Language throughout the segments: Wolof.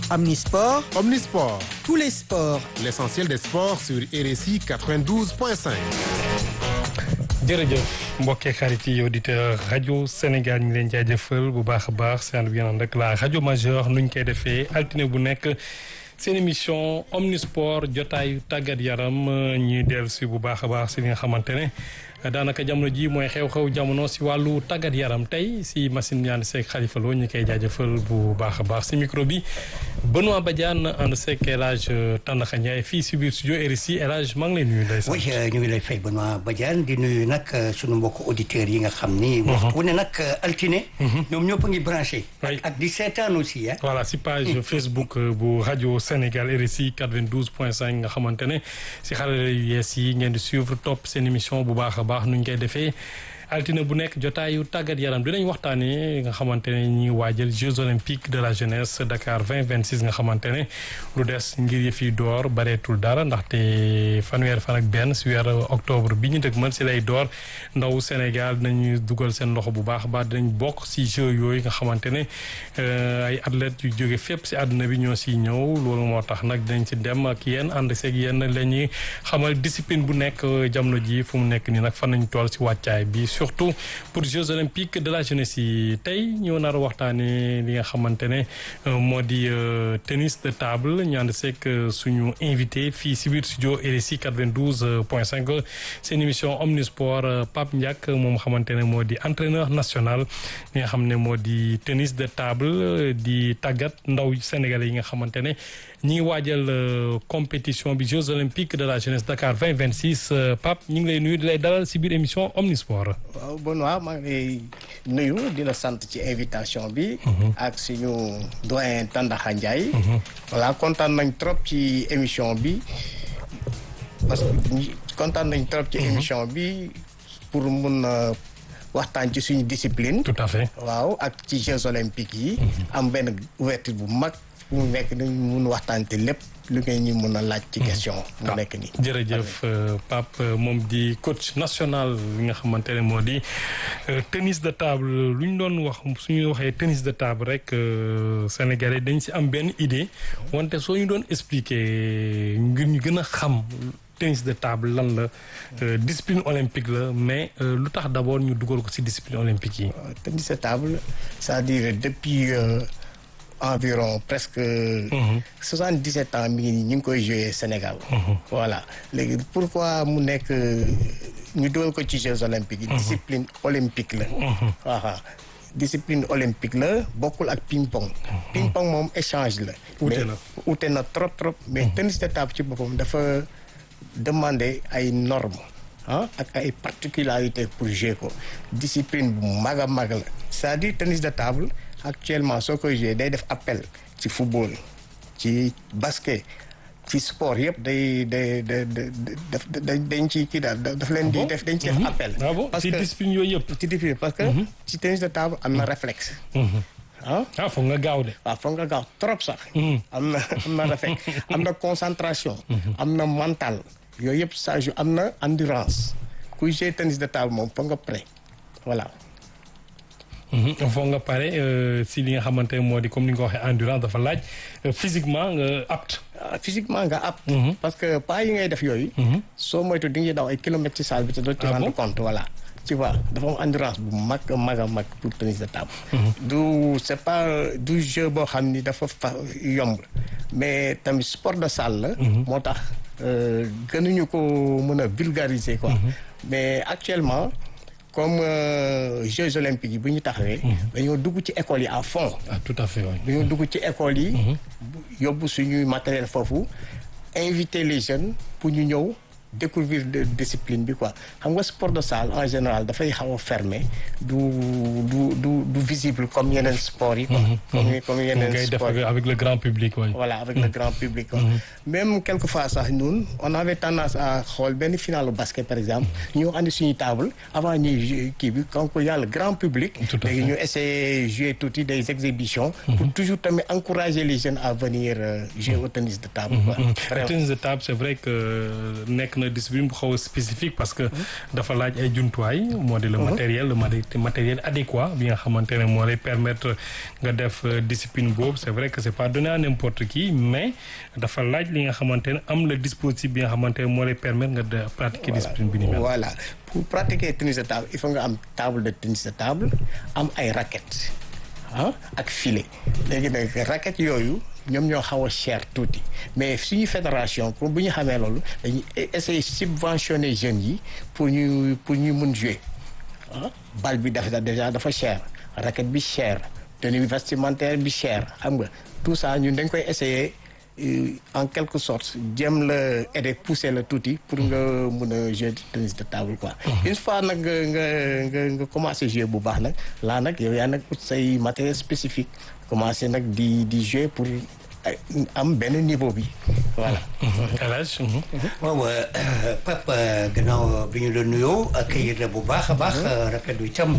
Omnisport, Omnisport, tous les sports. l'essentiel des sports sur RSI 92.5. jërëjëf mbokki xarit yi auditeur rajo Sénégal ñu ngi leen jaajëfal bu baax a baax seen bi yéen rek la rajo majeure nuñ koy defee altine bu nekk seen émission omnisport jotaayu tàggat yaram ñuy dellu si bu baax a baax si li nga xamante ne daanaka jamono ji mooy xew-xew jamono si wàllu tàggat yaram tey si machine bi ànd seeg Khalifa Lo ñu koy jaajëfal bu baax a baax si micro bi Benoît Badiane ànd seeg El Hadj Tandakha Ndiaye fii si biir studio RSI El Hadj maa ngi lay nuyu. oui ñu ngi lay fay Benoît Badiane di nuyu nag sunu mbokk auditeurs yi nga xam ni. waxtu wu ne nag altine. ñoom ñëpp a ngi branché. ak di seetaan aussi ah. voilà si page Facebook bu rajo Sénégal RSI 92.5 nga xamante ne si xarala yu yees yi ngeen di suivre topp seen émission bu baax a baax nu ñu koy defee. altine bu nekk jotaayu tàggat yaram dinañ waxtaanee nga xamante ne ñuy waajal Jeux olympiques de la jeunesse Dakar 2026 nga xamante ne lu des ngir yëf yi door bareetul dara ndaxte fanweer fan ak benn si weer octobre bi ñu dëgmal si lay door ndaw Sénégal dinañu dugal seen loxo bu baax a baax dinañ bokk si Jeux yooyu nga xamante ne ay athlètes yu jóge fépp si àdduna bi ñoo siy ñëw loolu moo tax nag dinañ si dem ak yéen ànd seeg yéen la ñuy xamal discipline bu nekk jamono ji fu mu nekk nii nag fan nañ toll si wàccaay bi surtout pour Jeux olympiques de la jeunesse yi tey ñoo nar a waxtaanee li nga xamante ne moo di tennis de table ñu ànd seeg suñu invité fii si biir studio RSI 92 point 5 seen émission omnisport Pape Ndiak moom xamante ne moo di entraîneur national li nga xam ne moo di tennis de table di tàggat ndaw sénégalais yi nga xamante ne ñi ngi waajal compétition bi Jeux olympiques de la jeunesse Dakar 2026 Pape ñu ngi lay nuyu di lay dalal si biir émission omnisport. waaw Benoît maa ngi lay nuyu di la sant ci invitation bi. ak suñu doyen Tandakha Ndiaye. voilà kontaan nañ trop ci émission bi parce que kontaan nañ trop ci émission bi pour mun a waxtaan ci suñu discipline. tout à fait. waaw ak ci Jeux olympiques yi. am benn ouverture bu mag fu mu nekk ni mun waxtaan te lépp. lu ngeen ñu mën a laaj ci question mu nekk nii jërëjëf Pape moom di coach national li nga xamante ne moo di tennis de table lu ñu doon wax suñu waxee tennis de table rek sénégalais dañ si am benn idée wante soo ñu doon expliquer ngir ñu gën a xam tennis de table lan la discipline olympique la mais lu tax d'abord ñu dugal ko si discipline olympique yi tennis de table c'est-à-dire depuis environ presque soixante-dix-sept ans mi ngi nii ñu ngi koy jouer Sénégal voilà léegi pourquoi mu nekk ñu dugal ko ci Jeux olympiques yi discipline olympique la waaw discipline olympique la bokkul ak ping pong ping pong moom échange la ute na ute na trop trop mais tennis de table ci boppam dafa demander ay normes ah ak ay particularités pour jouer ko discipline bu mag a mag la c'est-à-dire tennis de table actuellement soo koy jouer day def appel ci football ci basket ci sport yëpp day day day dañ ci kii daal daf leen di def dañ ci def appel. parce que ci discipline yooyu yëpp. ci discipline parce que. ci tennis de table am na réflexe. ah ah foog nga gaaw de. waaw foog nga gaaw trop sax. am na am na réflexe am na concentration. am na mental. yooyu yëpp ça joue am na endurance kuy jouer tennis de table moom foog nga prêt voilà. foog nga pare si li nga xamante moo di comme ni nga ko waxee endurance dafa laaj physiquement nga apte. physiquement nga apte. parce que pas yi ngay def yooyu. soo moytu di nga daw ay kilomètres ci salle bi te doo ci rendre compte voilà. tu vois dafa am endurance bu mag a mag a mag pour tennis de table. du c'est pas du jeu boo xam ni dafa fa yomb mais tamit sport de salle la. moo tax gënuñu ko mën a vulgariser quoi. mais actuellement. comme Jeux olympiques yi bu ñu taxawee. dañoo dugg ci école yi à fond. ah tout à fait oui. dañoo dugg ci école yi. yóbbu suñuy matériel foofu inviter les jeunes pour ñu ñëw découvrir de discipline bi quoi xam nga sport de salle en général dafay xaw a fermé du du du du visible comme yeneen sport yi quoi. comme comme yeneen sport yi avec le grand public oui. voilà avec le grand public quoi. même quelquefois sax ñun on avait tendance à xool benn finalu basket par exemple ñu andi suñuy table avant ñuy kii bi donc y a le grand public. léegi ñu essayer jouer tuuti des exhibitions. pour toujours tamit encourager les jeunes à venir jouer au tennis de table quoi. le tennis de table c'est vrai que nekk na na discipline bu xaw a spécifique parce que dafa laaj ay jumtuwaay moo di le matériel le matériel adéquat bi nga xamante ne moo lay permettre nga def discipline boobu c'est vrai que c'est pas donné à n'importe qui mais dafa laaj li nga xamante ne am le dispositif bi nga xamante ne moo lay permettre nga de pratiquer discipline bi ni mel. voilà pour pratiquer tennis de table il faut nga am table de tennis de table am ay raquettes ah ak filet léegi nag raquettes yooyu ñoom ñoo xaw a cher tuuti mais suñu fédération pour bu ñu xamee loolu dañuy essayer subventionner jeunes yi pour ñu pour ñu mun jouer ah bal bi dafa déjà dafa cher raquette bi cher tenue vestimentaire bi cher xam nga tout ça ñun dañ koy essayer en quelque sorte jéem la aider pousser la tuuti pour nga mun a jouer tennis de table quoi. une fois nag nga nga nga nga commencé jouer bu baax nag laa nag yow yaa nag ut say matériel spécifique commencé nag di di jouer pour am benn niveau bi voilà. Elage. waaw Pape gannaaw bi ñu la nuyoo accueillir la bu baax a baax. rafetlu itam.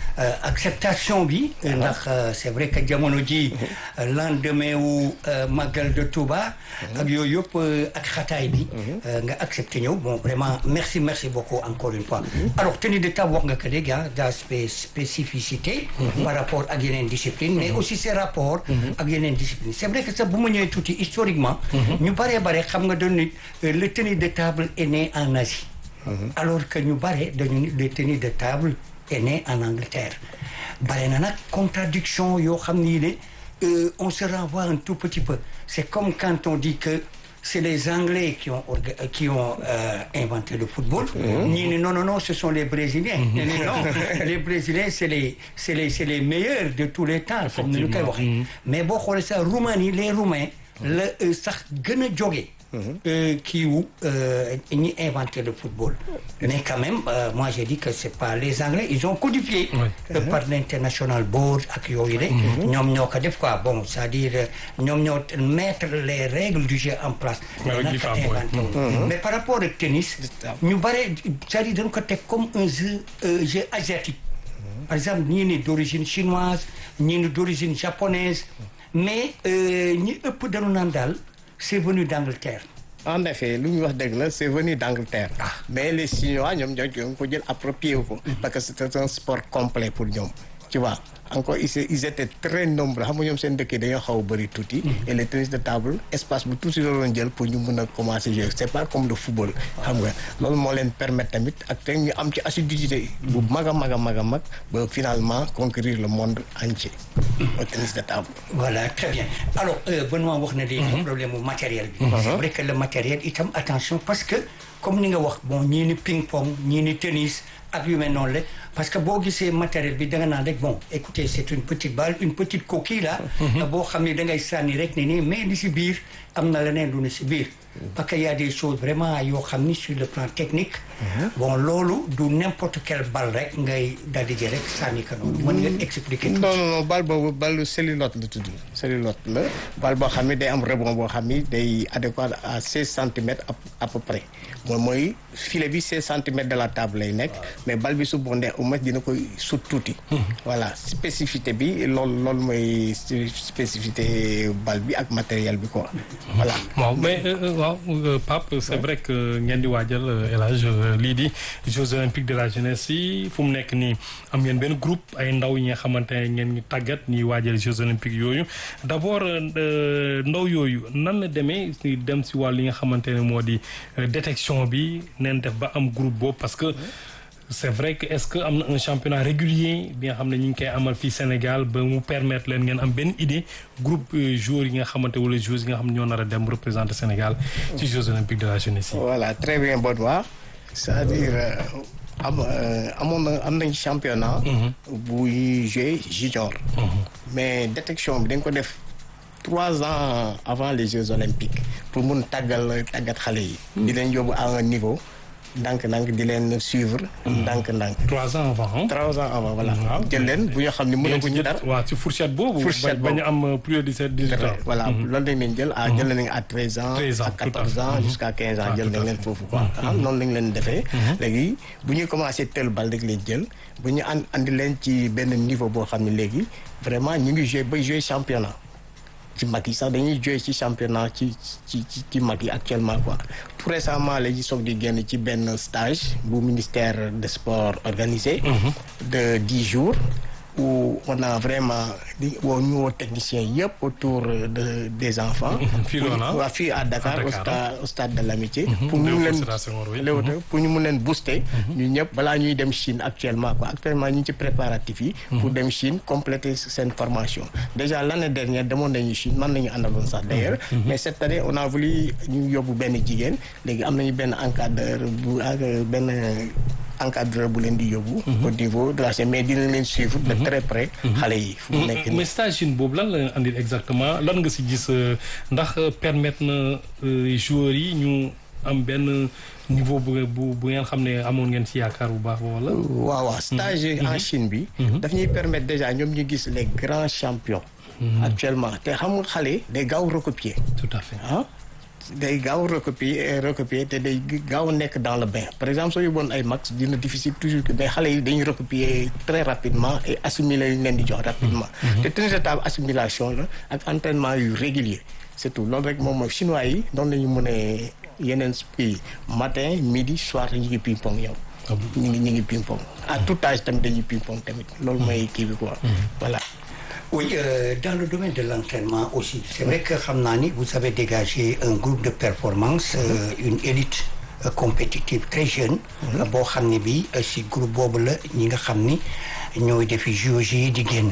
acceptation bi ndax c'est vrai que jamono ji lendemain wu Magal de Touba ak yooyu yëpp ak xataay bi nga accepté ñëw bon vraiment merci merci beaucoup encore une fois alors tenue de table wax nga ko léegi ah daa spécificité par rapport ak yeneen discipline mais aussi ses rapports ak yeneen discipline c'est vrai que sax bu ma ñëwee tuuti historiquement ñu baree bare xam nga doon nit le tenue de table est né en Asie alors que ñu bare dañu le tenue de table est né en Angleterre bare na nag contradiction yoo xam ni ne on se renvoie un tout petit peu c'est comme quand on dit que c'est les Anglais qui ont qui ont euh, inventé le football ñii ni non non non ce sont les Brésiliens ñii ni non les Brésiliens c'est les c'est les c'est les meilleurs de tous les temps comme ni ñu koy waxee mais boo xoolee sax Roumanie les Roumains la sax gën a jóge kii wu ñi inventé le football mais quand même euh, moi j'ai dit que c'est pas les Anglais ils ont codifié oui. euh, par l'international board ak yooyu de ñoom ñoo ko def quoi bon c'est-à-dire ñoom ñoo mettre les règles du jeu en place mais nag inventé mais par rapport ak tennis ñu bare c'est-à-dire dañ ko teg comme un jeu euh, jeu asiatique par exemple ñii ni d'origine chinoise ñii ni d'origine japonaise mais ñi ëpp dañu naan daal c'est venu d'Angleterre. en effet lu ñu wax dëgg la c'est venu d'Angleterre. Ah. mais les Chinois ñoom ñoo ko jël approprié ko. parce que c'est un sport complet pour ñoom. tu vois encore ils ils étaient très nombreux xam nga ñoom seen dëkk yi dañoo xaw a bëri tuuti. et le tennis de table espace bu tuuti la doon jël pour ñu mën a commencer jouer c'est pas comme le football. xam nga loolu moo leen permettre tamit ak te ñu am ci assiduité bu mag a mag a mag a mag ba finalement conquérir le monde entier. au tennis de table. voilà très bien alors Benoît wax na léegi problème mu matériel bi. c'est vrai que le matériel itam attention parce que comme ni nga wax bon ñii ni ping pong ñii ni tennis. ak yu mel noonu la parce que boo gisee matériel bi da nga naan rek bon écoutez c'est une petite balle une petite coquille là boo xam ne da ngay sànni rek ne nii mais li si biir am na leneen lu ne si biir parce que y a des choses vraiment yoo xam ni sur le plan technique bon loolu du n'importe quelle balle rek ngay daal di jël rek sànni ko noonu mën nga expliquer non non non balle boobu balle cellulote la tudd cellulote la balle boo xam ne day am rebond boo xam ni day adéquat à seize centimètres à peu près moom mooy filet bi seize centimètres de la table lay nekk mais balle bi su bondee au moins dina koy sut tuuti voilà spécificité bi loolu loolu mooy spécificité balle bi ak matériel bi quoi voilà waaw mais waaw Pape c'est vrai que ngeen di waajal El Hadj lii di Jeux olympiques de la jeunesse yi fu mu nekk nii am ngeen benn groupe ay ndaw yi nga xamante ne ngeen ñu tàggat ñuy waajal Jeux olympiques yooyu d'abord ndaw yooyu nan la demee si dem si wàll yi nga xamante ne moo di détection bi neen def ba am groupe boobu parce que c'est vrai que est-ce que am na un championnat régulier bi nga xam ne ñu ngi koy amal fii Sénégal ba mu permettre leen ngeen am benn idée groupe joueurs yi nga xamante wala joueurs yi nga xam ne ñoo nar a dem représenter Sénégal ci Jeux olympiques de la jeunesse yi. voilà très bien Baudouin c'est-à-dire am amoon na am nañ championnat. bu ñuy jouer junior. mais détection bi dañ ko def trois ans avant les Jeux olympiques pour mun tàggal tàggat xale yi. di leen yóbbu à un niveau. ndànk-ndànk di leen suivre. ndànk-ndànk. trois ans avant. trois ans avant voilà. jël leen bu ñu xam ne mënaguñu dara. waaw ci fourchette boobu. fourchette ba ñu am plus de dix-sept dix-huit ans. voilà loolu dañ leen jël à jël nañ à treize ans. treize ans à quatorze ans jusqu'à quinze ans jël nañ leen foofu quoi. noonu lañ leen defee. léegi bu ñuy commencé tel bal rek leen jël bu ñu and andi leen ci benn niveau boo xam ne léegi vraiment ñu ngi joué bay joué championnat. ci mag yi sax dañuy jouer ci championnat ci ci ci ci mag yi actuellement quoi tout récemment la ñu soog di génn ci benn stage bu ministère des sports organisé de dix jours où on a vraiment di woo ñu woo techniciens yëpp autour de des enfants Fii loolu ah. waa fii à Dakar À au Dakar. stade au stade de l'amitié pour ñu Léopold leen Sédar Senghor, oui. Léopold, pour ñu mun leen booster ñu ñëpp balaa ñuy dem Chine actuellement quoi actuellement ñu ngi ci préparatifs yi pour dem Chine compléter seen formation déjà l'année dernière demoon nañu Chine man nañu àndaloon sax d'ailleurs mais cette année on a voulu ñu yóbbu benn jigéen léegi am nañu benn encadreur bu ak benn encadreur bu leen di yóbbu au niveau de la Chine mais dina leen suivre de très près xale yi fu mu nekk nii mais stage Chine boobu lan la leen andil exactement lan nga si gis euh, ndax euh, permettre na euh, joueurs yi ñu am benn niveau bu bu bu ngeen xam ne amoon ngeen si yaakaar bu baax wala. waaw waaw stage en Chine bi daf ñuy permettre déjà ñoom ñu gis les grands champions actuellement te xam nga xale day gaaw recopier tout à fait. ah day gaaw recopier recopier te day gaaw nekk dans le bain par exemple soo yóbboon ay max dina difficile toujours que mais xale yi dañuy recopier très rapidement et assimiler yu leen di jox rapidement te tennis de table assimilation la ak entraînement yu régulier c'est tout loolu rek moom mooy chinois yi noonu la ñu mën a yeneen kii matin midi soir ñu ngi ping pong yow ñu ngi ñu ngi ping pong à tout âge tamit dañuy ping pong tamit loolu mooy kii bi quoi voilà Oui, euh, dans le domaine de l'entraînement aussi, c'est vrai que Khamnani, vous avez dégagé un groupe de performance, euh, une élite euh, compétitive très jeune. boo xam ne bi si groupe boobu la ñi nga xam ni ñooy defi JOJ yi di génn.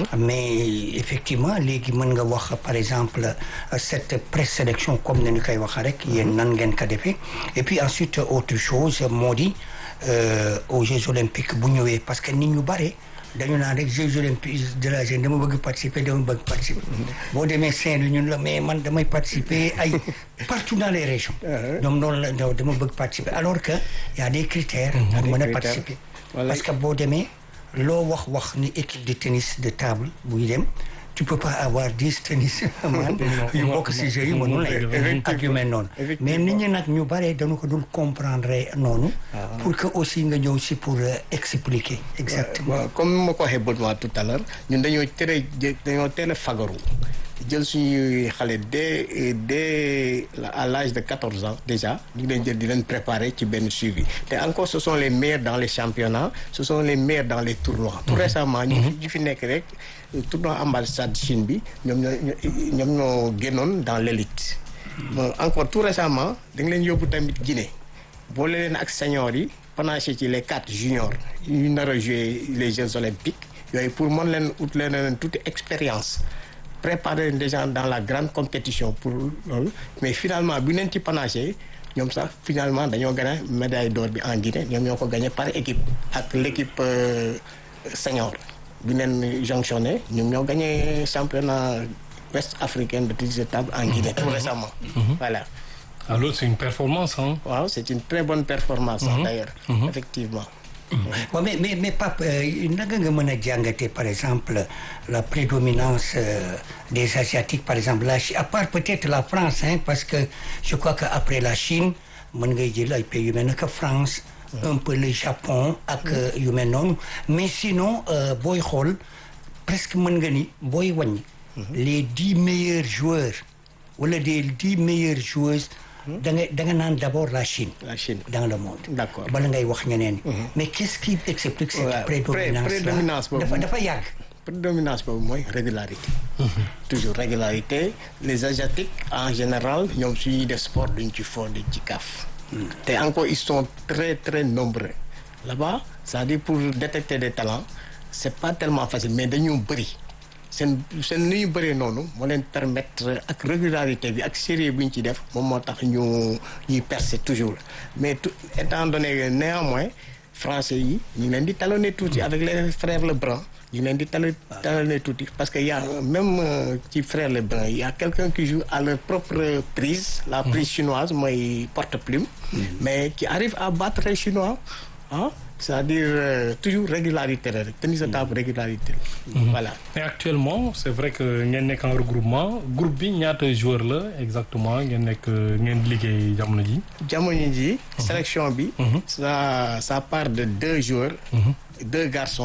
mais effectivement léegi mën nga wax par exemple euh, cette présélection comme ni ñu koy waxee rek yéen nan ngeen ko defee et puis ensuite autre chose moo di euh, aux Jeux olympiques bu ñëwee parce que nit ñu bare. dañu naan rek Jeux olympiques de la jeune dama bëgg participer dama bëgg participer boo demee Saint-Louis ñun la mais man damay participer ay partout dans les régions ñoom noonu la non dama bëgg participer alors que y a des critères pour mën a critères. participer Voilà. parce que boo demee loo wax wax ni équipe de tennis de table buy dem tu peux pas avoir dix tennis man yu bokk si jeux yi mënul ne ak yu mel noonu mais nit ñi nag ñu bare dañu ko dul comprendre noonu pour que aussi nga ñëw si pour euh, expliquer exactement waaw comme ni ma ko waxee Baudouin tout à l'heure ñun dañoo tere dañoo teel a fagaru jël suñuy xale dès dès à l'âge de quatorze ans déjà ñu ngi leen jël di leen préparer ci benn suivi te encore ce sont les meilleurs dans les championnats ce sont les meilleurs dans les tournois tout récemment ñu fi ñu fi nekk rek tournoi ambassade Chine bi ñoom ñoo ñoom ñoo génnoon dans l'élite bon encore tout récemment da nga leen yóbbu tamit Guinée boole leen ak seniors yi panaché ci les quatre juniors yu nar a jouer les Jeux olympiques yooyu pour mën leen ut leen leen toute expérience préparer des gens dans la grande compétition pour loolu mais finalement bu leen ci panaché ñoom sax finalement dañoo gagné médaille d'or bi en Guinée ñoom ñoo ko gagné par équipe ak l'équipe euh, senior bi leen jonctionné ñoom ñoo gagné championnat ouest africain de tennis de table en Guinée tout récemment voilà alors c'est une performance hein. waaw c'est une très bonne performance sax d'ailleurs effectivement waaw mais mais mais Pape euh, naka nga mën a jàngatee par exemple la prédominance euh, des asiatiques par exemple la Chine à part peut-être la France hein, parce que je crois que après la Chine mën ngay jël ay pays yu mel ne que France un peu le Japon ak euh, yu mel noonu mais sinon euh, booy xool presque mën nga ni booy wàññi les dix meilleurs joueurs wala des dix meilleures joueuses da nga da nga naan d'abord la Chine la Chine dans le monde D'accord. bala ngay wax ñeneen ñi mais qu'est-ce qui explique cette Ouais, prédominance pré- prédominance boobu. dafa dafa yàgg prédominance boobu mooy régularité toujours régularité les asiatiques en général ñoom suñuy def sport duñ ci fond duñ ci kaaf te encore ils sont très très nombreux là-bas c'est-à-dire pour détecter des talents c'est pas tellement facile mais dañu bëri seen seen ni ñu bëree noonu moo leen permettre ak régularité bi ak sérieux bi ñu ci def moom moo tax ñu ñuy percer toujours mais tout étant donné que néanmoins français yi ñu ngi leen di talonner tuuti avec les frères Lebrun ñu ngi leen di talo talonner tuuti parce que y a même euh, ci frères Lebrun il y a quelqu'un qui joue à leur propre prise la prise chinoise mooy porte-plume mais qui arrive à battre les chinois ah c'est-à-dire euh, toujours régularité la rek tennis de table régularité voilà et actuellement c'est vrai que ngeen nekk en regroupement groupe bi ñaata joueur la exactement ngeen nekk ngeen liggéey jamono ji. jamono ji sélection bi ça ça part de deux joueurs deux garçons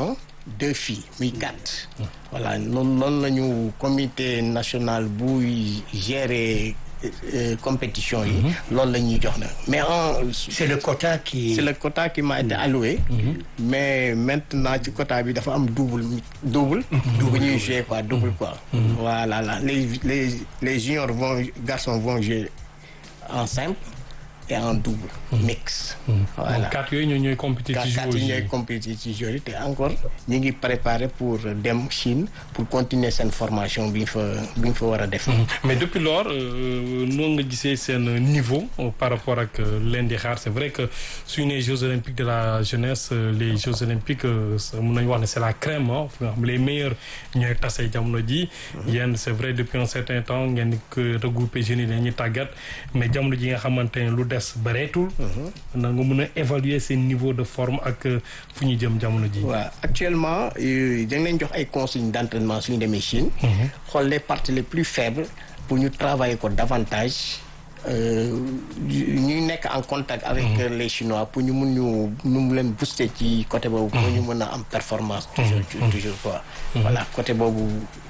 deux filles muy quatre. voilà noonu noonu la ñu comité national buy gérer euh, compétition yi. loolu la ñuy jox na mais en. c'est le quota qui c'est le quota qui m'a été alloué. mais maintenant ci quota bi dafa am double double. bu ñuy jouer quoi double quoi. voilà là les les les juniors vont garçons vont jouer en simple et en double. mix. voilà donc quatre yooyu ñoo ñooy compétir ci quatre joueurs yi yi ñooy compétir ci joueurs yi te encore ñu ngi préparer pour dem Chine pour continuer seen formation bi ñu fa bi ñu fa war a def. mais depuis lors euh, noonu nga gisee seen niveau euh, par rapport ak euh, leen di xaar c'est vrai que suñu nee Jeux olympiques de la jeunesse euh, les Jeux olympiques euh, ça, mun nañu wax ne c'est la crème ah fi nga xam les meilleurs ñooy tase jamono ji yéen c'est vrai depuis un certain temps ngeen di ko regrouper jeunes yi dañuy tàggat mais jamono ji nga xamante ne lu des bareetul na nga mun a évaluer seen niveau de forme ak euh, fu ñu jëm jamono ji waaw actuellement euh, dañ leen jox ay consignes d'entraînement suñu demee Chine. xool les parties les plus faibles pour ñu travailler ko davantage. euh, ñuy nekk en contact avec euh, les Chinois pour ñu mun ñu ñu mu leen booster ci côté boobu. pour ñu mën a am performance. toujours toujours quoi. voilà côté boobu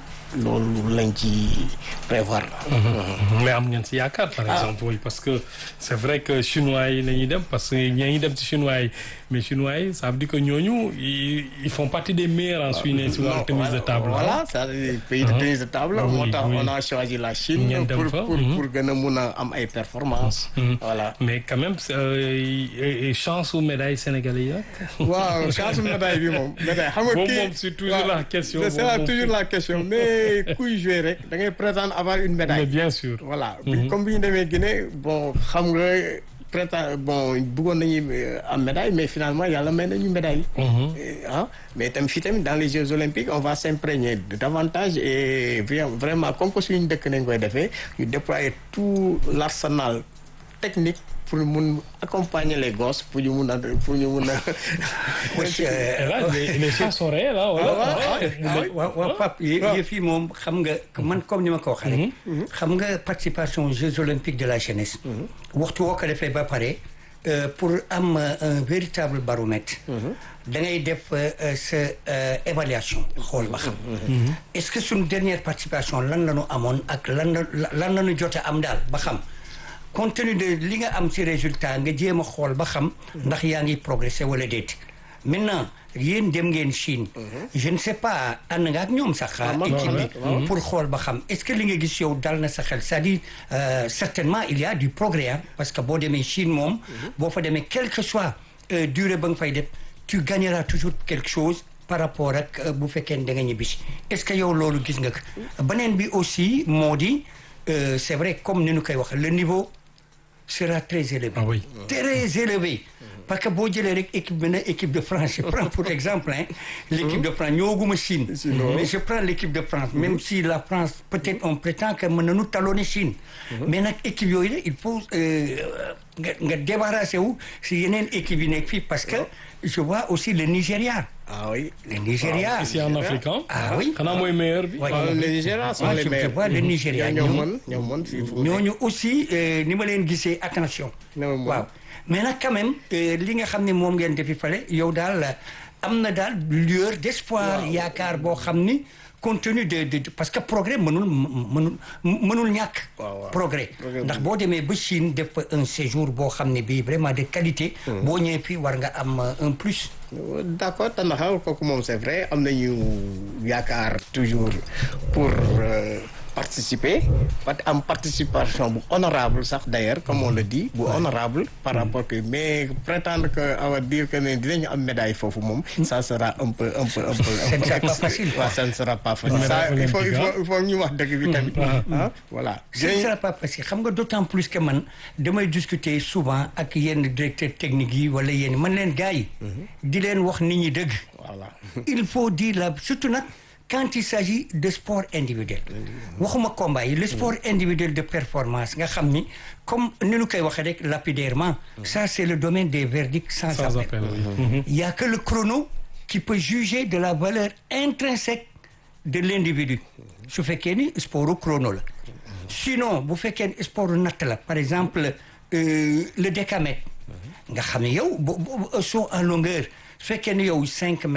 loolu lañ ci prévoir. mais am ngeen si yaakaar par exemple oui parce que c'est vrai que chinois yi la ñuy dem parce que ñaa ngi dem ci chinois yi mais chinois yi ça veut dire que ñooñu ils ils font partie des meilleurs en Chine si wàllu tennis de table voilà ça c'est pays de tennis de table. Ah oui, moo tax oui. on a choisi la Chine. Ngeen dem pour fa, pour mhm. pour gën a mun a am ay performances. voilà. mais quand même euh, et- et chance su médaille sénégalais yi rek waaw chance médaille bi moom médaille xam nga Boobu kii moom c'est toujours waaw, la question, c'est boobu ça, moom. toujours la question mais kuy jouer rek da ngay prétendre avoir une mais médaille. bien sûr voilà bi- comme bi ñu demee Guinée bon xam nga prétend bon bëggoon nañu euh, am médaille mais finalement yàlla may nañu médaille. Euh, ah mais tamit fii tamit dans les Jeux olympiques on va s'imprégner de davantage et vra- vraiment comme que suñu dëkk nañ koy defee ñu déployer tout l'arsenal technique pour mun accompagner les gosses pour ñu mun a pour ñu mun a. Oui, euh, et là les, les chances sont réelles hein, voilà. waaw waaw waaw Pape yëf yi moom xam nga man comme ni ma ko waxee rek xam nga participation aux Jeux olympiques de la jeunesse waxtu woo ko defee ba pare euh, pour am euh, un véritable baromètre da ngay def euh, euh, sa euh, évaluation xool ba xam est-ce que suñu dernière participation lan la ñu amoon ak lan la lan la ñu jot a am daal ba xam compte tenu de li nga am ci résultat nga jéem a xool ba xam ndax yaa ngi progresser wala déet maintenant yéen dem ngeen Chine je ne sais pas ànd nga ak ñoom sax man- équipe bi waaw, pour xool ba xam est-ce que li nga gis yow dal na sa xel c'est-à-dire euh, certainement il y a du progrès hein, parce que boo demee Chine moom boo fa demee quel que soit euh, durée ba nga fay def tu gagneras toujours quelque chose par rapport ak euh, bu fekkee ne da nga ñibbisi est-ce que yow loolu gis nga ko beneen bi aussi moo di euh, c'est vrai comme ni ñu koy wax le niveau sera très élevé. Ah oui. Très élevé. Parce que boo jëlee rek équipe bi na équipe de France je prends pour exemple hein, l'équipe de France ñëwaguma Chine. mais je prends l'équipe de France même si la France peut-être on prétend que mën nañu talonner Chine. mais nag équipe yooyu la il faut euh, nga nga débarrasser wu si yeneen équipe yi nekk fii parce que je vois aussi le Nigeria. ah oui. le Nigeria. ici en Afrique hein. Ah oui. xanaa mooy meilleur bi Ouais. en Ah, Afrique. les Nigérians sont Ah, les je- je meilleurs. vois le Nigeria, ñoo ñoom- mën ñoo mën fii fu mu nekk. ñooñu aussi euh, ni ma leen gisee attention. Non, moom. waaw mais nag quand même euh, li nga xam ne moom ngeen defi fale yow daal am na daal lueur d'espoir yaakaar boo xam ni compte tenu de de parce que progrès mënul mënul mënul ñàkk. waaw, waaw. progrès Progrès ndax boo demee ba Chine def fa un séjour boo xam ne bii vraiment de qualité. boo ñëwee fii war nga am euh, un plus. d'accord Tandakha kooku moom c'est vrai am nañu yaakaar toujours pour euh, participer parce que am participation bu honorable sax d'ailleurs comme on le dit bu honorable par rapport que mais prétendre que on va dire que ne dinañu am médaille foofu moom ça sera un peu un peu un peu Ce ne sera pas facile, quoi. waaw ça ne sera pas facile Une ça médaille il faut il olympique, faut il faut ñu wax dëgg bi tamit ah voilà ce ne sera pas facile xam nga d'autant plus que man damay discuter souvent ak yenn directeur technique yi wala yenn man leen gars yi di leen wax nit ñi dëgg voilà il faut dire la surtout nag quand il s'agit de sport individuel waxuma combat yi le sport individuel de performance nga xam ni comme ni ñu koy waxee rek lapidairement ça c'est le domaine des verdicts sans, sans appel appel oui. il y a que le chrono qui peut juger de la valeur intrinsèque de l'individu su fekkee ni sportu chrono la sinon bu fekkee ni sportu natt la par exemple euh, le décamètre nga xam ne yow bo bo- saut en longueur su fekkee ni yow cinq mètres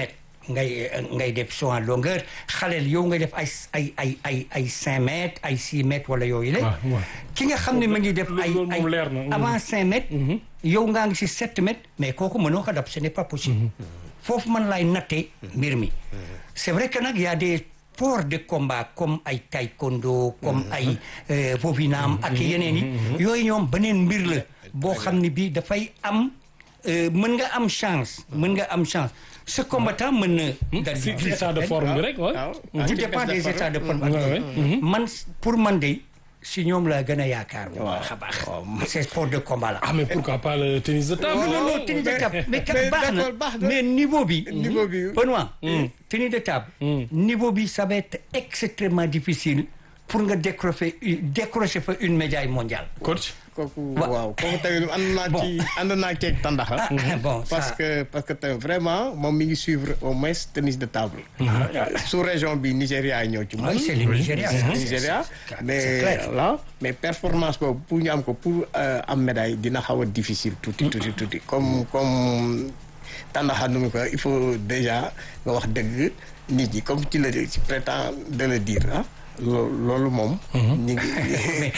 ngay ngay def saut en longueur xaleel yow ngay def ay ay ay ay ay cinq mètres ay six mètres wala yooyu la waaw waaw. ki nga xam ne ma ngi def ay loolu ay moom leer na. avant cinq mètres yow ngaa ngi si sept mètres mais kooku mënoo ko dab ce n'est pas possible foofu man laay nattee mbir mi c'est vrai que nag y a des sports de combat comme ay taekwondo comme ay euh, vovinam ak yeneen yi yooyu ñoom beneen mbir la boo xam ne bii dafay am euh, mën nga am chance mën nga am chance ce combattant mën na dal si di si état de forme bi rek waaw. waaw. tout dépend des états de forme Ouais, ouais. man pour man de si ñoom laa gën a yaakaar bu Waaw. baax a baax ces sports de combat là ah mais pourquoi pas le tennis de table. non non non tennis de table mais kat mais baax na d'accord, baax na. mais niveau bi Niveau bi. Benoît tennis de table niveau bi ça va être extrêmement difficile pour nga décrocher décrocher fa une médaille mondiale coach. kooku Wa- waaw kooku tamit ànd naa Bon. ci ànd naa ceeg tandaxa Ah, bon parce ça que parce que tamit vraiment moom mi ngi suivre au moins tennis de table sous région bi Nigéria ñëw ci moom oui c'est le Nigeria ça, c'est- Nigéria c'est- mais c'est clair. voilà mais performance boobu pour ñu am ko pour euh, am médaille dina xaw a difficile tuuti tuuti tuuti comme comme tandaxa nu mu ko il faut déjà nga wax dëgg nit ñi comme tu le tu prétends de le dire ah loo- loolu moom ñu ngi mais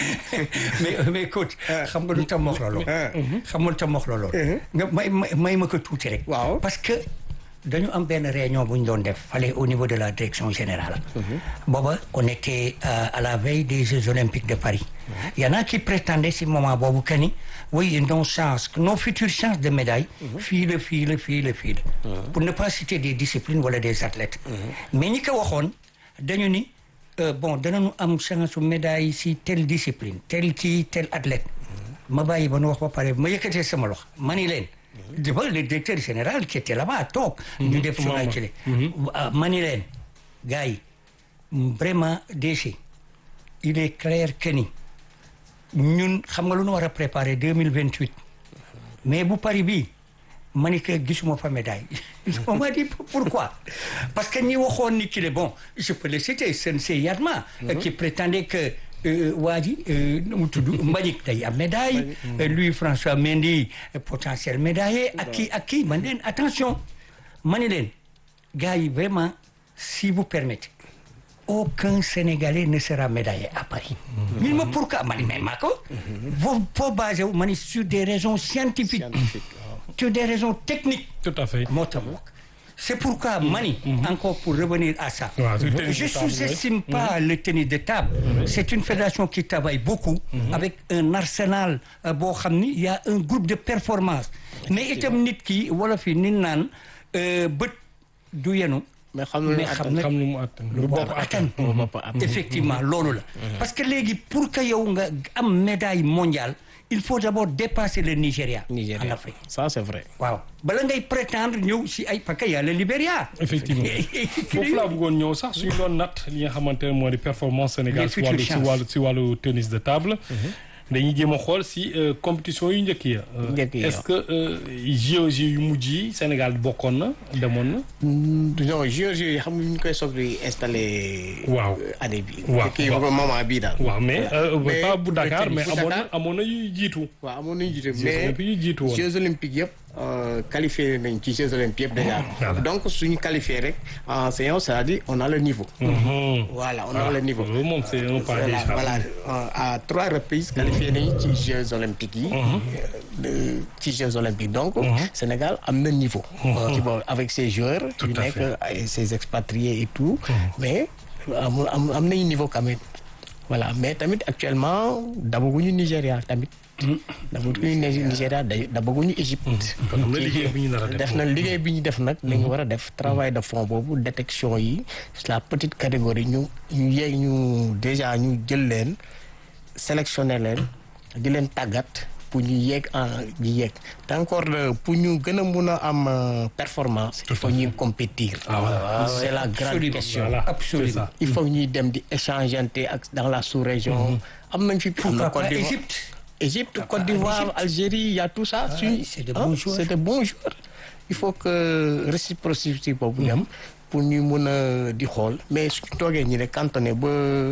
mais mais coach xam nga lu tam wax la lool xam nga lu tam wax la lool nga may may may ma ko tuuti rek Waaw. parce que dañu am benn réunion bu ñu doon def fale au niveau de la direction générale booba on était euh, à la veille des Jeux olympiques de Paris il y en a qui prétendaient si moment boobu que ni oui nos chances nos futures chances de médaille fii la fii la fii la fii la pour ne pas citer des disciplines wala des athlètes mais ñi ko waxoon dañu ni euh, bon danañu am chance su médaille si telle discipline tel kii tel athlète ma bàyyi ba nu wax ba pare ma yëkkatee sama loxo ma ni leen devant le directeur général qui était là-bas toog ñu def sur la télé ah, ma ni leen gars yi vraiment déchet il est clair que ni ñun xam nga lu ñu war a préparer deux mille vingt huit mais bu Paris bii ma ni que gisuma fa médaille on m'a dit pourquoi parce que ñi waxoon ni ki le bon je peux le citer Sensei Yatma qui prétendait que euh, waa ji euh, nu mu tudd Mbagnick day am médaille euh, Louis François Mendy euh, potentiel médaillé ak kii ak kii man leen attention ma ni leen gars yi vraiment si vous permettez aucun Sénégalais ne sera médaillé à Paris. ñu ne ma pourquoi ma ni mais maa ko. foo foo basé wu ma ni sur des raisons scientifiques. sur des raisons techniques. tout à fait. moo tax wax c'est pourquoi mani encore pour revenir à ça Waaw, sur le tennis je de table, sous-estime pas le tennis de table c'est une fédération qui travaille beaucoup avec un arsenal euh, boo xam ni il y a un groupe de performance mais itam nit ki wala fi nit naan euh, bët du yenu mais xam na mais xam na xam nu mu attan lu bopp bopp attan bopp attan. effectivement loolu la parce que léegi pour que yow nga am médaille mondiale il faut d'abord dépasser le Nigeria en Nigéria Afrique ça c'est vrai waaw bala ngay prétendre ñëw si ay parce que y a le Libéria effectivement foofu laa bëggoon ñëw sax suñu doon natt li nga xamante ne moo di performance Sénégal Les si wàllu futures si wàllu si wàllu tennis de table dañuy jéem a xool si euh, compétition yu njëkk ya Euh, Njëkk ya. est-ce que euh, JOJ yu mujj yi Sénégal bokkoon na demoon na non géorgie yi xam nga ñu koy soog di installé Waaw. euh, année bi Waaw, kii waaw. moment bii daal waaw mais euh, Mais pas bu Dakar le mais tennis. amoon na Dakar. amoon na yuy jiitu waaw amoon nañu jiite Jeux mais olympiques yu jiitu woon Jeux olympiques yëpp euh, qualifié nañ ci Jeux olympiques yëpp déjà Voilà. donc suñu qualifié rek en séance c'est-à-dire on a le niveau Mhm. voilà on a le niveau loolu moom c'est un pas voilà, déjà voilà. Euh, à trois reprises qualifié nañu ci Jeux olympiques yi euh, de- ci Jeux olympiques donc Sénégal am na niveau ci boobu avec ses joueurs Tout yu à nekk fait. ay ses expatriés et tout mais am am am nañu niveau quand même voilà mais tamit actuellement dabaguñu Nigéria tamit dabaguñu Ni- Nigéria da- dabaguñu Égypte kon am na liggéey bu ñu nar a def def na liggéey bi ñu def nag lañu war a def travail de fond boobu détection yi la petite catégorie ñu ñu yeeg ñu déjà ñu jël leen sélectionner leen di leen tàggat pour ñu yeeg en ñu yeeg te encore euh, pour ñu gën a mun a am euh, performance il faut ñuy compétir c'est la grande Absolument. question voilà c'est Absolument. ça il faut ñuy dem di échangeante ak dans la sous-région am nañ fi am na pourquoi Côte pas d'Ivoire Égypte Égypte, Côte d'Ivoire, Algérie, il y a tout ça. ouais, c'est de Hein, bons joueurs. C'est de bons joueurs. Il faut que réciprocité boobu dem pour ñu mun a di xool mais suñu toogee ñi rek cantonné ba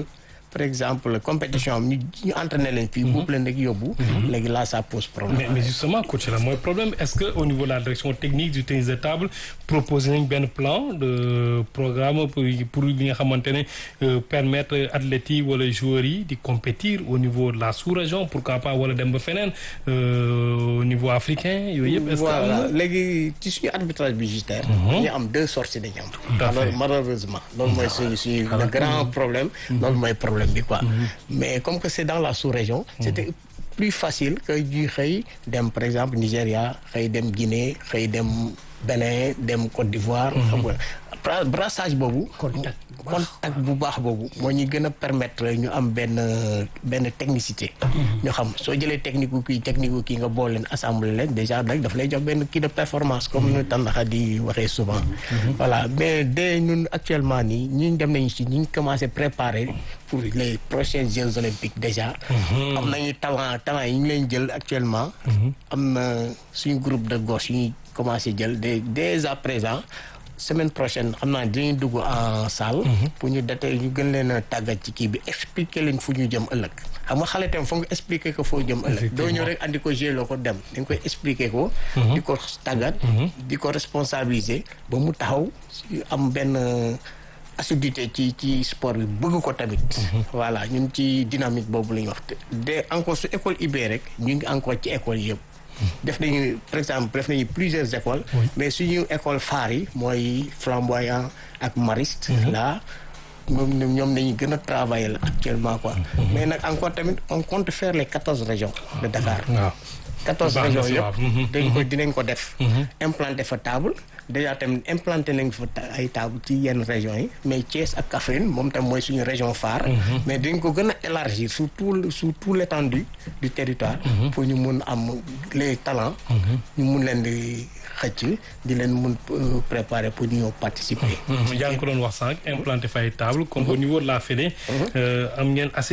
par exemple compétition am ñu ñu entraîné leen fii boobu leen rek yóbbu léegi là ça pose problème mais mais justement coach la mooy problème est-ce que au niveau de la direction technique du tennis de table proposé nañ benn plan de programme pour pour li nga xamante ne euh, permettre athlètes yi wala joueurs yi di compétir au niveau de la sous-région pourquoi pas wala dem ba feneen euh, au niveau africain yooyu yëpp. est-ce que am voilà na léegi ci suñu arbitrage budgétaire dañu am deux sorties dañu am Tout à fait. alors malheureusement loolu mooy suñu suñu le grand problème loolu mooy problème bi quoi mais comme que c'est dans la sous-région c'était plus facile que ñuy xëy dem par exemple Nigéria xëy dem Guinée xëy dem Bénin dem Côte d'Ivoire xam nga bra- brassage boobu Contact bu baax. contact bu baax boobu moo ñu gën a permettre ñu am benn benn technicité ñu xam soo jëlee technique gu kii technique gu kii nga boole leen assemblée leen déjà rek daf lay jox benn kii de performance comme ñu tàndaxa di waxee souvent voilà mais dès ñun actuellement nii ñi dem nañu si ñu ngi commencé préparer pour les prochains Jeux olympiques déjà am nañu talent talent yi ñu leen jël actuellement am na suñu groupe de gauche yi ñuy commencé jël dès dès à présent semaine prochaine xam naa dinañ dugg en salle. pour ñu date ñu gën leen a tàggat ci kii bi expliquer leen fu ñu jëm ëllëg. xam nga xale tam foog nga expliquer ko foo jëm ëllëg. doo ñëw rek andi ko gérer ko dem dañ koy expliquer ko. di ko tàggat. di ko responsabiliser ba mu taxaw am benn assiduité ci ci sport bi bëgg ko tamit. voilà ñun ci dynamique boobu la ñu wax de encore su école IB rek ñu ngi encore ci école yëpp. def nañu par exemple def nañu plusieurs écoles mais suñu école phare yi mooy flamboyant ak mariste là ñoom ñoom nañu gën a travailler la actuellement quoi mais nag encore tamit on compte faire les quatorze régions de Dakar waaw. quatorze Baax na régions si waaw. yëpp dañ ko dinañ ko def implanté fa table déjà tamit implanté nañ fa ta- ay table ci yenn régions yi mais Thiès ak Kaffrine moom tam mooy suñu région phare mais dañ ko gën a élargir sur tout le- sur tout l'étendue du territoire pour ñu mun am les talents ñu mun leen di xëcc di leen mun euh, préparer pour ñu ñëw participer yaa ngi ko doon wax sànq implanté fay table comme au niveau de la Fédé euh, am ngeen assez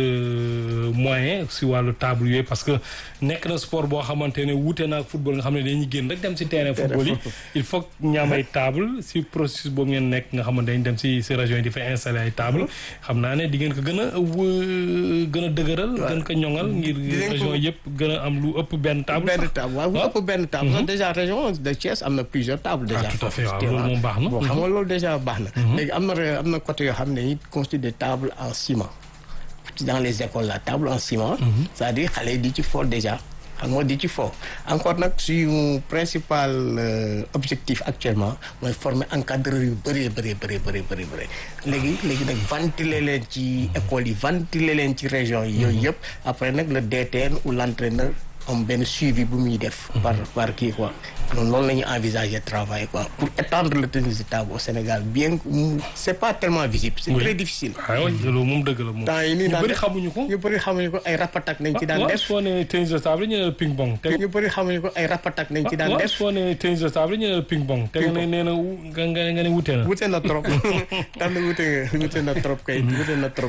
de moyens si wàllu table yooyu parce que nekk na sport boo xamante ne wuute na ak football nga xam ne dañuy génn rek dem si terrain football yi il faut que ñu am ay table si processus boobu ngeen nekk nga xamante dañ dem si si région yi di fa installer ay table xam naa ne di ngeen ko gën a wë- gën a dëgëral gën ko ñoŋal ngir Dinañ ko- région yëpp gën a am lu ëpp benn table benn sax. table waaw bu waaw. ëpp benn table sax déjà région de Thiès am na plusieurs tables déjà tout à fait, waaw, Tu loolu vois. moom baax na. bon xam nga loolu déjà baax na léegi am na re- am na côté yoo xam ne dañuy constitué des tables en ciment dans les écoles la table en ciment c'est-à-dire xale yi di ci fo déjà xam nga di ci fo encore nag suñu principal euh, objectif actuellement mooy former encadreur yu bëree bëree bëree bëree bëri bëri léegi léegi nag ventiler leen ci écoles yi ventiler leen ci régions yi yooyu yëpp après nag le DTN ou l'entraîneur am benn suivi bu muy def par par kii quoi noonu loolu la ñuy envisager travail quoi pour étendre le tennis de table au Sénégal bien que mu- c'est pas tellement visible c'est Oui. très difficile waaw loolu moom dëgg la moom temps yi nii ñu daan bëri def- xamuñu ko ñu bëri xamuñu ko ay rapatak nañ ci daan waaw def soo ne tennis de table ñu ne la ping pong te ñu bëri xamuñu ko ay rapatak nañ ci daan waaw def soo ne tennis de table ñu ne la ping pong te nga ne nee na wu- nga nga nga ne wute na wute na trop tànn wute nga wute na trop kay wute na trop